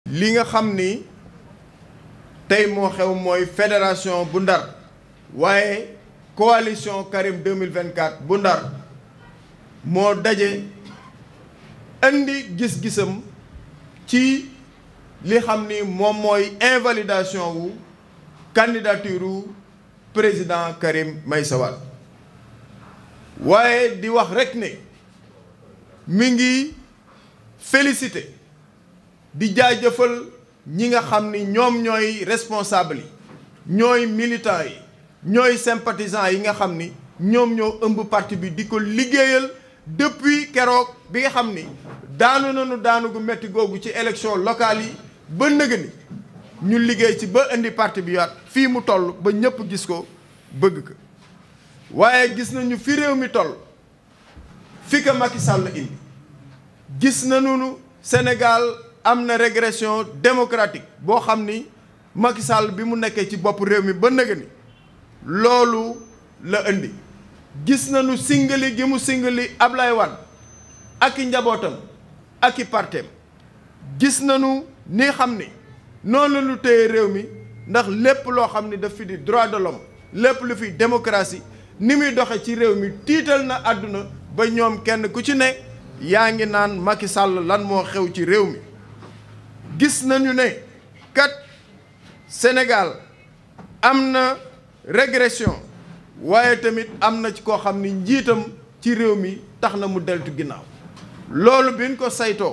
li nga xam ni tey moo xew mooy fédération bu Ndar waaye coalition Karim 2024 bu Ndar moo daje indi gis-gisam ci li xam ni moom mooy invalidation wu candidature wu président Karim Meïssa Wade waaye di wax rekk ne mi ngi félicité di jaajëfal ñi nga xam ni ñoom ñooy responsable yi ñooy militants yi ñooy sympathisants yi nga xam ni ñoom ñoo ëmb parti bi di ko liggéeyal depuis keroog bi nga xam ni daanu nañu daanu gu metti googu ci élection locale yi ba nëga ni ñu liggéey ci ba indi parti bi yaat fii mu toll ba ñëpp gis ko bëgg ko waaye gis nañu fi réew mi toll fi ko Macky Sall indi gis nañu Sénégal am na régression démocratique boo xam ni Macky Sall bi mu nekkee ci bopp réew mi ba nëga ni loolu la indi gis nañu singali gi mu singali Ablaye Wade ak i njabootam ak i parteem gis nañu ni xam ni noonu la ñu téye réew mi ndax lépp loo xam ni daf fi di droit de l'homme lépp lu fi démocratie ni muy doxe ci réew mi tiital na àdduna ba ñoom kenn ku ci ne yaa ngi naan Macky Sall lan moo xew ci réew mi gis nañu ne kat Sénégal am na régression waaye tamit am na ci koo xam ni njiitam ci réew mi tax na mu deltu ginnaaw loolu bi ñu ko saytoo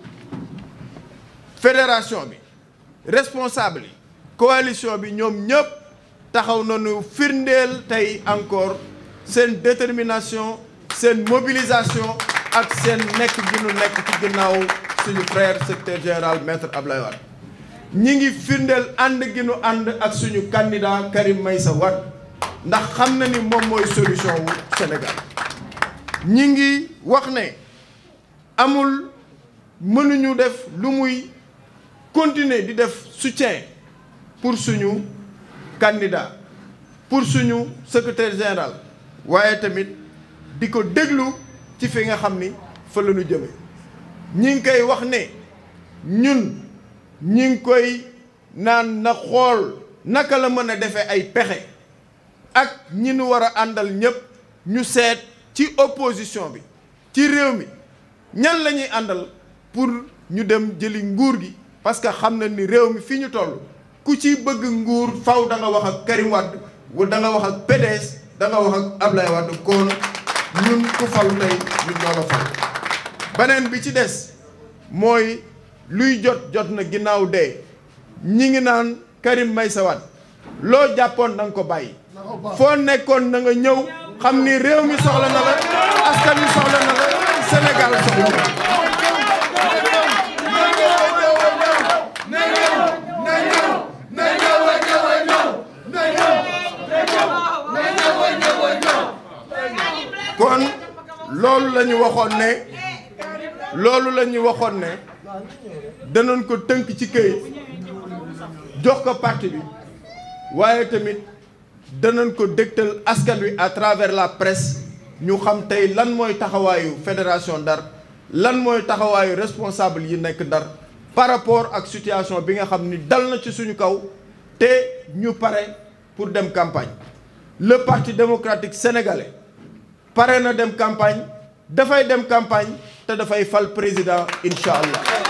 fédération bi responsable yi coalition bi ñoom ñëpp taxaw nañu firndeel tey encore seen détermination seen mobilisation ak seen nekk gi nu nekk ci ginnaaw suñu frère secrétaire général maître Ablaye Wade ñi ngi firndeel ànd gi nu ànd ak suñu candidat Karim Meïssa Wade ndax xam na ni moom mooy solution wu Sénégal ñi ngi wax ne amul mënuñu def lu muy continuer di def soutien pour suñu candidat pour suñu secrétaire général waaye tamit di ko déglu ci fi nga xam ni fa la ñu jëme ñi ngi koy wax ne ñun ñi ngi koy naan na xool naka la mën a defee ay pexe ak ñi nu war a àndal ñëpp ñu seet ci opposition bi ci réew mi ñan la ñuy àndal pour ñu dem jëli nguur gi parce que xam na ni réew mi fi ñu toll ku ci bëgg nguur faw da nga wax ak Karim Wade wala da nga wax ak PDS da nga wax ak Ablaye Wade kon ñun ku falu tey ñun ñoo la fal beneen bi ci des mooy luy jot jot na ginnaaw dee ñi ngi naan Karim Meïssa Wade loo jàppoon na nga ko bàyyi foo nekkoon na nga ñëw xam ni réew mi soxla na la askan wi soxla na la Sénégal soxla na kon loolu la ñu waxoon ne loolu la ñu waxoon ne danañ ko tënk ci këyit jox ko parti bi waaye tamit danañ ko dégtal askan wi à travers la presse ñu xam tey lan mooy taxawaayu fédération Ndar lan mooy taxawaayu responsable yi nekk Ndar par rapport ak situation bi nga xam ni dal na ci suñu kaw te ñu pare pour dem campagne le parti démocratique sénégalais pare na dem campagne dafay dem campagne te dafay fal président incha allah